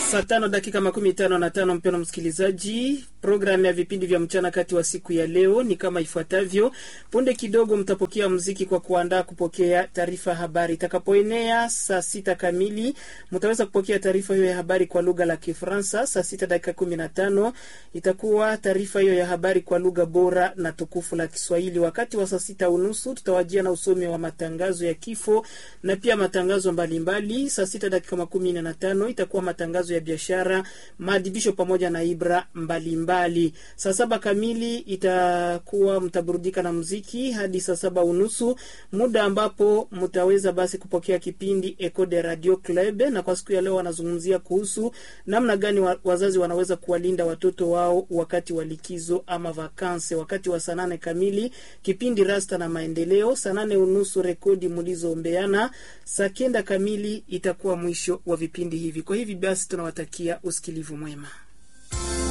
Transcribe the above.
Saa tano dakika makumi tano na tano. Mpendwa msikilizaji, programu ya vipindi vya mchana kati wa siku ya leo ni kama ifuatavyo. Punde kidogo mtapokea mziki kwa kuandaa kupokea taarifa ya habari. Itakapoenea saa sita kamili mtaweza kupokea taarifa hiyo ya habari kwa lugha la Kifaransa. Saa sita dakika kumi na tano itakuwa taarifa hiyo ya habari kwa lugha bora na tukufu la Kiswahili. Wakati wa saa sita unusu tutawajia na usomi wa matangazo ya kifo na pia matangazo mbalimbali. Saa sita dakika makumi nne na tano itakuwa matangazo ya biashara, maadhibisho pamoja na ibra mbalimbali. Saa saba kamili itakuwa mtaburudika na muziki hadi saa saba unusu, muda ambapo mtaweza basi kupokea kipindi Eco de Radio Club, na kwa siku ya leo wanazungumzia kuhusu namna gani wa, wazazi wanaweza kuwalinda watoto wao wakati wa likizo ama vakanse. Wakati wa saa nane kamili kipindi Rasta na Maendeleo, saa nane unusu rekodi mlizoombeana, saa kenda kamili itakuwa mwisho wa vipindi hivi. Kwa hivi basi tunawatakia usikilivu mwema.